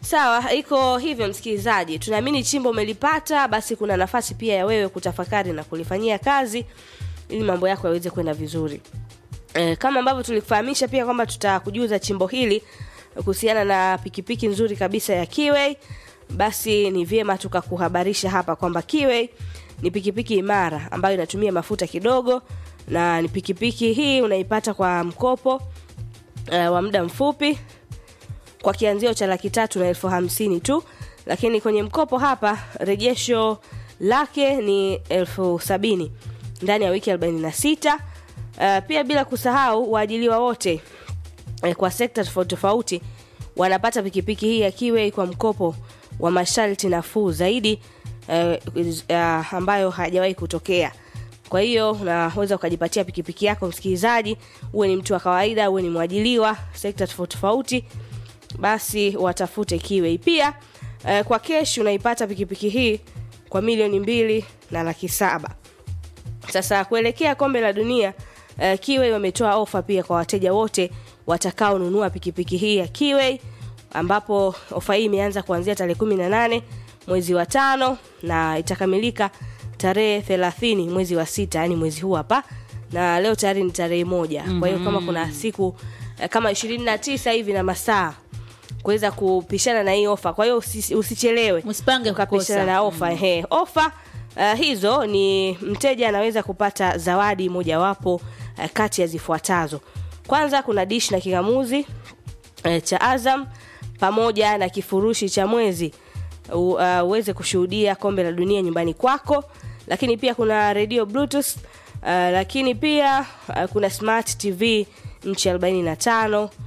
Sawa, iko hivyo msikilizaji, tunaamini chimbo umelipata, basi kuna nafasi pia ya wewe kutafakari na kulifanyia kazi ili mambo yako yaweze kwenda vizuri. E, kama ambavyo tulikufahamisha pia kwamba tutakujuza chimbo hili kuhusiana na pikipiki nzuri kabisa ya Kiway, basi ni vyema tukakuhabarisha hapa kwamba Kiway ni pikipiki imara ambayo inatumia mafuta kidogo na ni pikipiki hii unaipata kwa mkopo e, wa muda mfupi kwa kianzio cha laki tatu na elfu hamsini tu, lakini kwenye mkopo hapa rejesho lake ni elfu sabini ndani ya wiki 46. Uh, pia bila kusahau waajiliwa wote eh, kwa sekta tofauti tofauti wanapata pikipiki hii ya Kiway kwa mkopo wa masharti nafuu zaidi eh, uh, ambayo hajawahi kutokea. Kwa hiyo unaweza ukajipatia pikipiki yako msikilizaji, uwe ni mtu wa kawaida, uwe ni mwajiliwa sekta tofauti tofauti, basi watafute Kiway. Pia eh, kwa keshi unaipata pikipiki hii kwa milioni mbili na laki saba. Sasa kuelekea kombe la dunia uh, Kiway wametoa ofa pia kwa wateja wote watakaonunua pikipiki hii ya Kiway, ambapo ofa hii imeanza kuanzia tarehe 18 mwezi wa tano na itakamilika tarehe 30 mwezi wa sita, yani mwezi huu hapa, na leo tayari ni tarehe moja. Kwa hiyo kama kuna siku uh, kama 29 hivi na masaa kuweza kupishana na hii ofa, kwa hiyo usi, usichelewe Msipange ukapishana kukosa. na ofa ehe. Ofa uh, hizo ni mteja anaweza kupata zawadi mojawapo uh, kati ya zifuatazo. Kwanza kuna dish na kingamuzi uh, cha Azam pamoja na kifurushi cha mwezi u- uh, uweze kushuhudia kombe la dunia nyumbani kwako, lakini pia kuna radio bluetooth uh, lakini pia uh, kuna smart TV nchi 45 uh,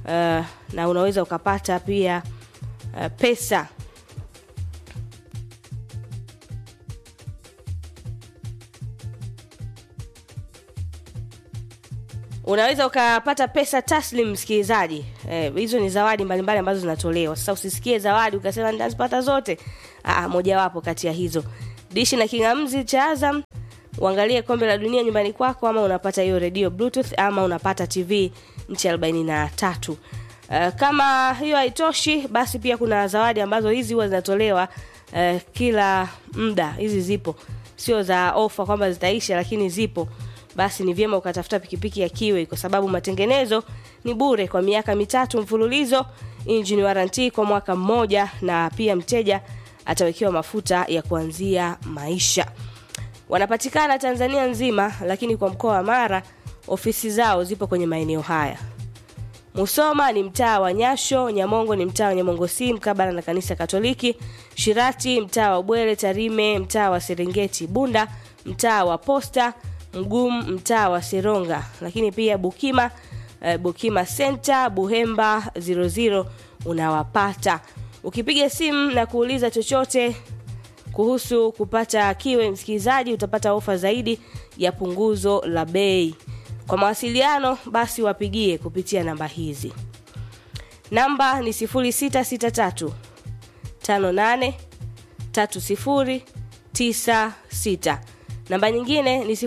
na unaweza ukapata pia uh, pesa unaweza ukapata pesa taslim msikilizaji eh, hizo ni zawadi mbalimbali ambazo zinatolewa sasa usisikie zawadi ukasema nitazipata zote Aa, mojawapo kati ya hizo dishi na kingamzi cha azam uangalie kombe la dunia nyumbani kwako ama unapata hiyo radio bluetooth ama unapata tv nchi arobaini na tatu Uh, kama hiyo haitoshi basi pia kuna zawadi ambazo hizi huwa zinatolewa uh, kila muda hizi zipo sio za ofa kwamba zitaisha lakini zipo basi ni vyema ukatafuta pikipiki ya Kiway kwa sababu matengenezo ni bure kwa miaka mitatu mfululizo, engine warranty kwa mwaka mmoja, na pia mteja atawekewa mafuta ya kuanzia maisha. Wanapatikana Tanzania nzima, lakini kwa mkoa wa Mara ofisi zao zipo kwenye maeneo haya. Musoma ni mtaa wa Nyasho, Nyamongo ni mtaa wa Nyamongo si mkabala na kanisa Katoliki, Shirati mtaa wa Bwere, Tarime mtaa wa Serengeti, Bunda mtaa wa Posta, Mgumu mtaa wa Seronga, lakini pia Bukima eh, Bukima Center, Buhemba 00 unawapata. Ukipiga simu na kuuliza chochote kuhusu kupata Kiway, msikilizaji, utapata ofa zaidi ya punguzo la bei. Kwa mawasiliano basi wapigie kupitia namba hizi. Namba ni 0663 58 3096. Namba nyingine ni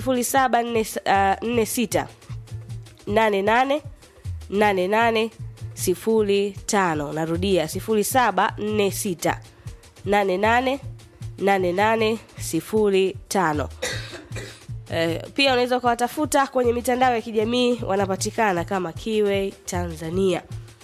0746 88 88 05. Narudia 0746 88 88 05. Eh, pia unaweza ukawatafuta kwenye mitandao ya kijamii wanapatikana kama Kiway Tanzania.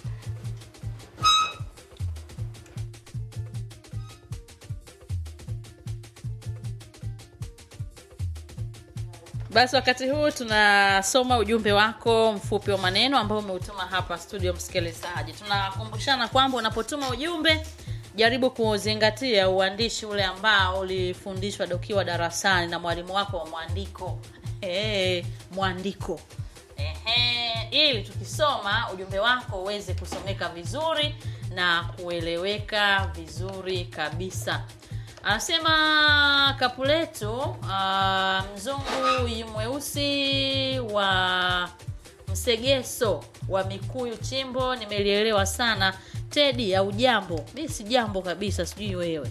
Basi wakati huu tunasoma ujumbe wako mfupi wa maneno ambao umeutuma hapa studio. Msikilizaji, tunakumbushana kwamba unapotuma ujumbe jaribu kuzingatia uandishi ule ambao ulifundishwa dokiwa darasani na mwalimu wako wa mwandiko. Hey, mwandiko Ehe, ili tukisoma ujumbe wako uweze kusomeka vizuri na kueleweka vizuri kabisa. Anasema Kapuleto, uh, mzungu yu mweusi wa msegeso wa Mikuyu chimbo, nimelielewa sana. Tedi au jambo? Mi si jambo kabisa, sijui wewe.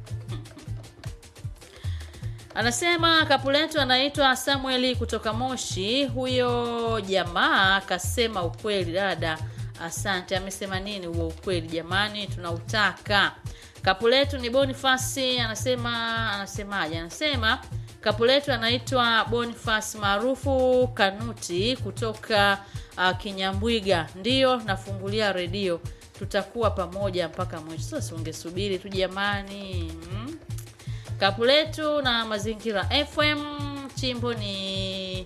Anasema Kapuleto anaitwa Samueli kutoka Moshi. Huyo jamaa akasema ukweli, dada asante amesema nini huo ukweli jamani tunautaka kapu letu ni bonifasi anasema anasemaje anasema kapu letu anaitwa bonifas maarufu kanuti kutoka uh, kinyambwiga ndiyo nafungulia redio tutakuwa pamoja mpaka mwisho sasa ungesubiri tu jamani mm. kapu letu na mazingira fm chimbo ni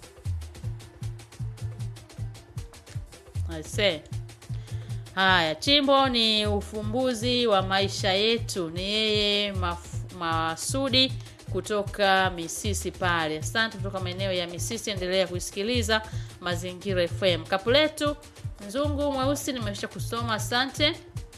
Aise. Haya, chimbo ni ufumbuzi wa maisha yetu. Ni yeye Maf- Masudi kutoka Misisi pale. Asante kutoka maeneo ya Misisi, endelea kuisikiliza Mazingira FM. Kapu letu mzungu mweusi nimesha kusoma, asante.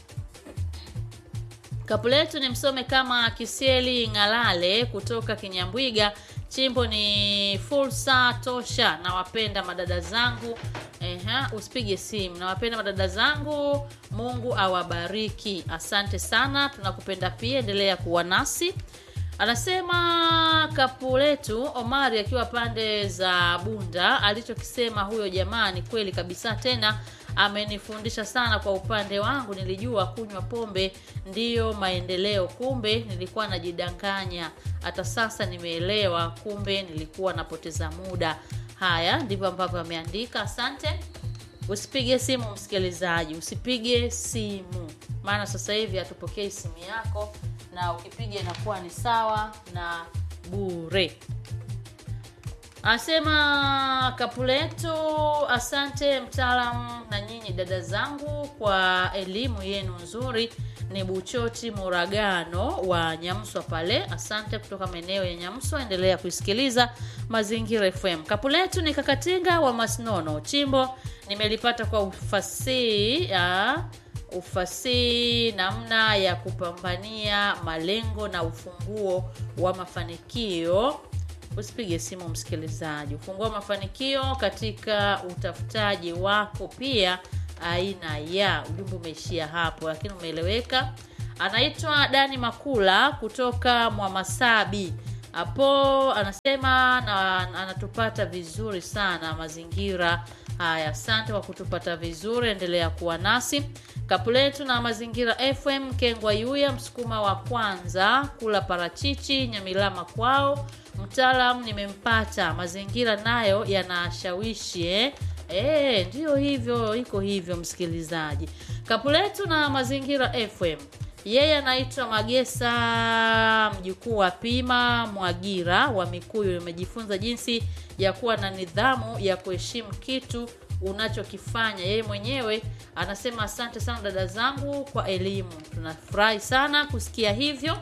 Kapu letu ni msome kama Kisieli Ng'alale kutoka Kinyambwiga. Chimbo ni fursa tosha. Nawapenda madada zangu. Eha, usipige simu. Nawapenda madada zangu. Mungu awabariki. Asante sana, tunakupenda pia, endelea kuwa nasi. Anasema kapu letu Omari akiwa pande za Bunda, alichokisema huyo jamaa ni kweli kabisa, tena amenifundisha sana. Kwa upande wangu, nilijua kunywa pombe ndiyo maendeleo, kumbe nilikuwa najidanganya. Hata sasa nimeelewa, kumbe nilikuwa napoteza muda. Haya ndivyo ambavyo ameandika. Asante. Usipige simu msikilizaji, usipige simu, maana sasa hivi hatupokei simu yako, na ukipiga inakuwa ni sawa na bure. Asema Kapuletu, asante mtaalamu na nyinyi dada zangu kwa elimu yenu nzuri. Ni Buchoti Muragano wa Nyamswa pale, asante kutoka maeneo ya Nyamswa. Endelea kuisikiliza Mazingira FM. Kapuletu ni Kakatinga wa Masnono, chimbo nimelipata kwa ufasihi ya ufasihi namna ya kupambania malengo na ufunguo wa mafanikio usipige simu msikilizaji ufungua mafanikio katika utafutaji wako pia aina ya ujumbe umeishia hapo lakini umeeleweka anaitwa dani makula kutoka mwamasabi hapo anasema na anatupata vizuri sana mazingira haya asante kwa kutupata vizuri endelea kuwa nasi kapu letu na mazingira fm kengwa yuya msukuma wa kwanza kula parachichi nyamilama kwao mtaalam nimempata mazingira nayo yanashawishi eh? E, ndiyo hivyo iko hivyo msikilizaji kapu letu na mazingira fm yeye anaitwa magesa mjukuu wa pima mwagira wa mikuyu imejifunza jinsi ya kuwa na nidhamu ya kuheshimu kitu unachokifanya yeye mwenyewe anasema asante sana dada zangu kwa elimu tunafurahi sana kusikia hivyo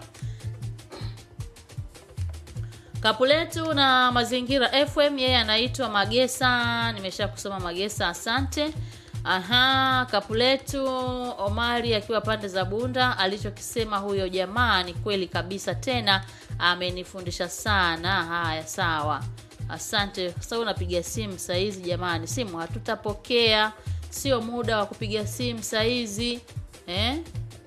kapu letu na mazingira fm yeye anaitwa magesa nimesha kusoma magesa asante aha kapu letu omari akiwa pande za bunda alichokisema huyo jamaa ni kweli kabisa tena amenifundisha sana haya sawa asante sasa unapiga simu sahizi jamani simu hatutapokea sio muda wa kupiga simu sahizi eh?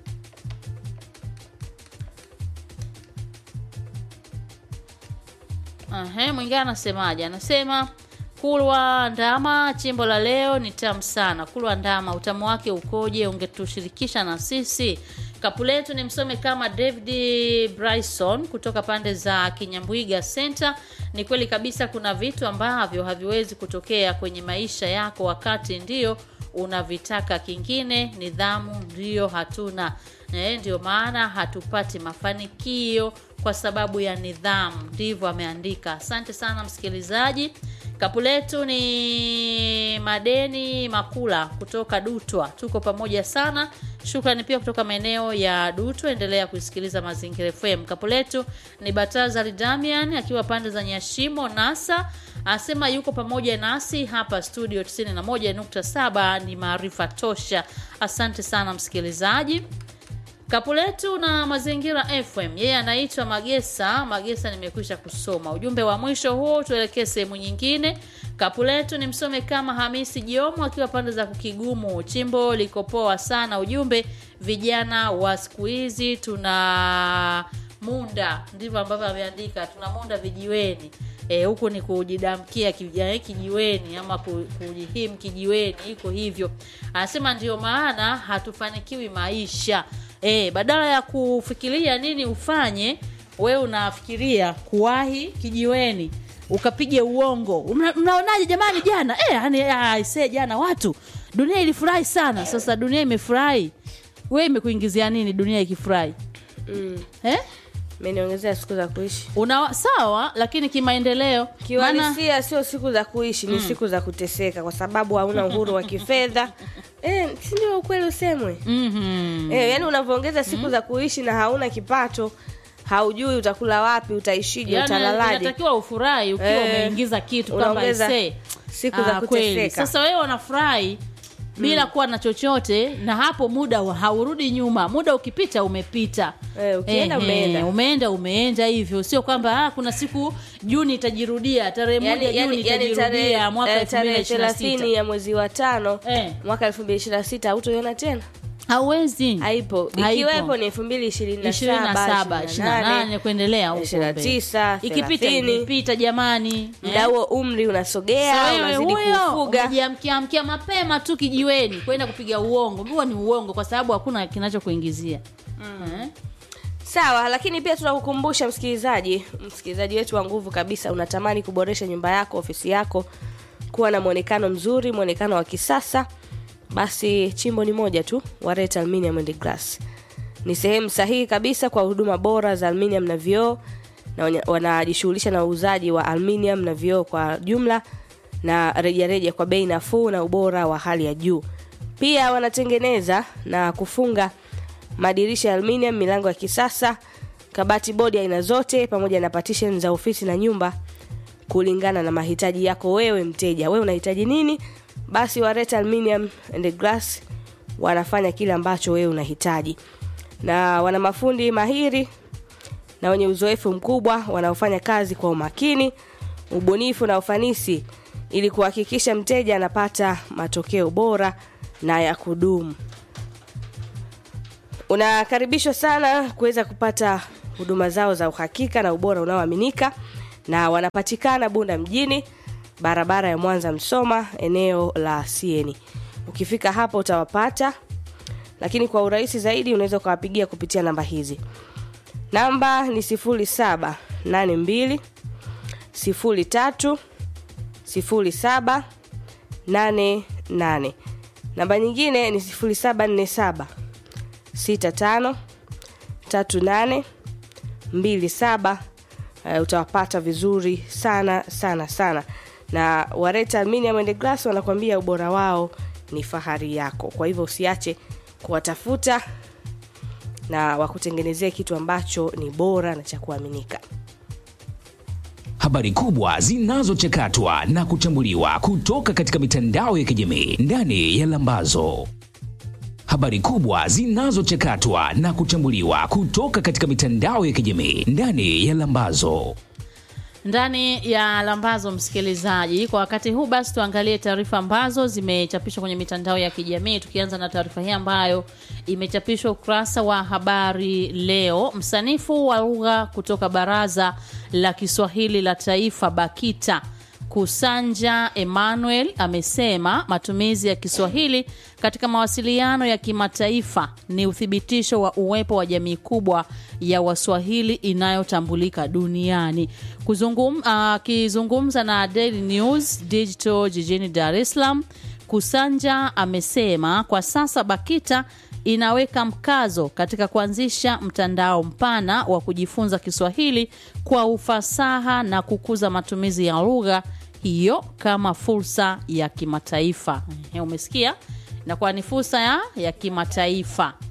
Ahe, mwingine anasemaje? Anasema kulwa ndama, chimbo la leo ni tamu sana. Kulwa ndama, utamu wake ukoje? Ungetushirikisha na sisi. Kapu letu ni msome kama David Bryson kutoka pande za Kinyambwiga Center. Ni kweli kabisa, kuna vitu ambavyo haviwezi kutokea kwenye maisha yako wakati ndio unavitaka. Kingine nidhamu ndiyo hatuna e, ndio maana hatupati mafanikio kwa sababu ya nidhamu. Ndivyo ameandika. Asante sana msikilizaji. Kapu letu ni madeni makula kutoka Dutwa, tuko pamoja sana. Shukrani pia kutoka maeneo ya Dutwa, endelea kusikiliza Mazingira FM. Kapu letu ni Batazari Damian akiwa pande za Nyashimo Nasa, asema yuko pamoja nasi hapa studio 91.7 ni maarifa tosha. Asante sana msikilizaji. Kapuletu na Mazingira FM, yeye anaitwa Magesa. Magesa, nimekwisha kusoma ujumbe wa mwisho huo, tuelekee sehemu nyingine. Kapuletu ni msome kama Hamisi Jomo akiwa pande za Kukigumu. Chimbo liko poa sana. Ujumbe, vijana wa siku hizi tuna munda, ndivyo ambavyo ameandika, tuna munda vijiweni. E, huku ni kujidamkia kija- kijiweni ama ku- kujihim kijiweni, iko hivyo. Anasema ndio maana hatufanikiwi maisha. E, badala ya kufikiria nini ufanye, wewe unafikiria kuwahi kijiweni ukapige uongo. Mna- Mnaonaje jamani jana? Eh, yani aisee jana watu dunia ilifurahi sana. Sasa dunia imefurahi. Wewe imekuingizia nini dunia ikifurahi? mm. Eh? meniongezea siku za kuishi Una sawa lakini kimaendeleo maana kiuhalisia sio siku za kuishi ni siku za kuteseka kwa sababu hauna uhuru wa kifedha eh, si ndio ukweli usemwe mhm. eh, yani unavyoongeza siku za kuishi na hauna kipato haujui utakula wapi utaishije Yaani utalalaje inatakiwa ufurahi ukiwa Eh, umeingiza kitu kwamba unaongeza aisee, siku za ah, kweli. kuteseka. Sasa wewe unafurahi bila kuwa na chochote na hapo muda wa- haurudi nyuma muda ukipita umepita Eh, ukienda umeenda. umeenda umeenda hivyo sio kwamba ah, kuna siku juni itajirudia tarehe moja yani, juni yani, yani itajirudia tarehe mwaka eh, elfu mbili tarehe na ishirini na thelathini sita ya mwezi wa tano Eh. mwaka elfu mbili ishirini na sita hautoiona tena hauwezi haipo Haipo. ikiwepo ni elfu mbili ishirini na ishirini na saba saba ishirini na nane kuendelea huko ishirini na mbele. tisa ikipita thelathini imepita jamani muda huo umri unasogea Sasa wewe unazidi huyo kufuga umejiamkiamkia mapema tu kijiweni kwenda kupiga uongo huo ni uongo kwa sababu hakuna kinachokuingizia Eh? sawa lakini pia tunakukumbusha msikilizaji msikilizaji wetu wa nguvu kabisa unatamani kuboresha nyumba yako ofisi yako kuwa na mwonekano mzuri mwonekano wa kisasa basi chimbo ni moja tu Wareta Aluminium and Glass ni sehemu sahihi kabisa kwa huduma bora za aluminium na vioo na wanya- wanajishughulisha na uuzaji wa aluminium na vioo kwa jumla na rejareja reja kwa bei nafuu na ubora wa hali ya juu pia wanatengeneza na kufunga madirisha ya aluminium milango ya kisasa kabati bodi aina zote pamoja na partition za ofisi na nyumba kulingana na mahitaji yako wewe mteja wewe unahitaji nini basi wareta aluminium and glass wanafanya kile ambacho wewe unahitaji na wana mafundi mahiri na wenye uzoefu mkubwa wanaofanya kazi kwa umakini ubunifu na ufanisi ili kuhakikisha mteja anapata matokeo bora na ya kudumu unakaribishwa sana kuweza kupata huduma zao za uhakika na ubora unaoaminika na wanapatikana bunda mjini barabara ya mwanza msoma eneo la sieni ukifika hapo utawapata lakini kwa urahisi zaidi unaweza ukawapigia kupitia namba hizi namba ni 0782 03 07 88 namba nyingine ni 0747 65 38 27 uh, utawapata vizuri sana sana sana na wareta aluminium and glass wanakuambia ubora wao ni fahari yako kwa hivyo usiache kuwatafuta na wakutengenezee kitu ambacho ni bora na cha kuaminika habari kubwa zinazochakatwa na kuchambuliwa kutoka katika mitandao ya kijamii ndani ya Lambazo. Habari kubwa zinazochakatwa na kuchambuliwa kutoka katika mitandao ya kijamii ndani ya Lambazo. ndani ya lambazo msikilizaji kwa wakati huu basi tuangalie taarifa ambazo zimechapishwa kwenye mitandao ya kijamii tukianza na taarifa hii ambayo imechapishwa ukurasa wa habari leo msanifu wa lugha kutoka baraza la kiswahili la taifa bakita Kusanja Emmanuel amesema matumizi ya Kiswahili katika mawasiliano ya kimataifa ni uthibitisho wa uwepo wa jamii kubwa ya Waswahili inayotambulika duniani. Kuzungum, akizungumza na Daily News Digital jijini Dar es Salaam, Kusanja amesema kwa sasa BAKITA inaweka mkazo katika kuanzisha mtandao mpana wa kujifunza Kiswahili kwa ufasaha na kukuza matumizi ya lugha hiyo kama fursa ya kimataifa. Ehe, Umesikia? Inakuwa ni fursa ya, ya kimataifa.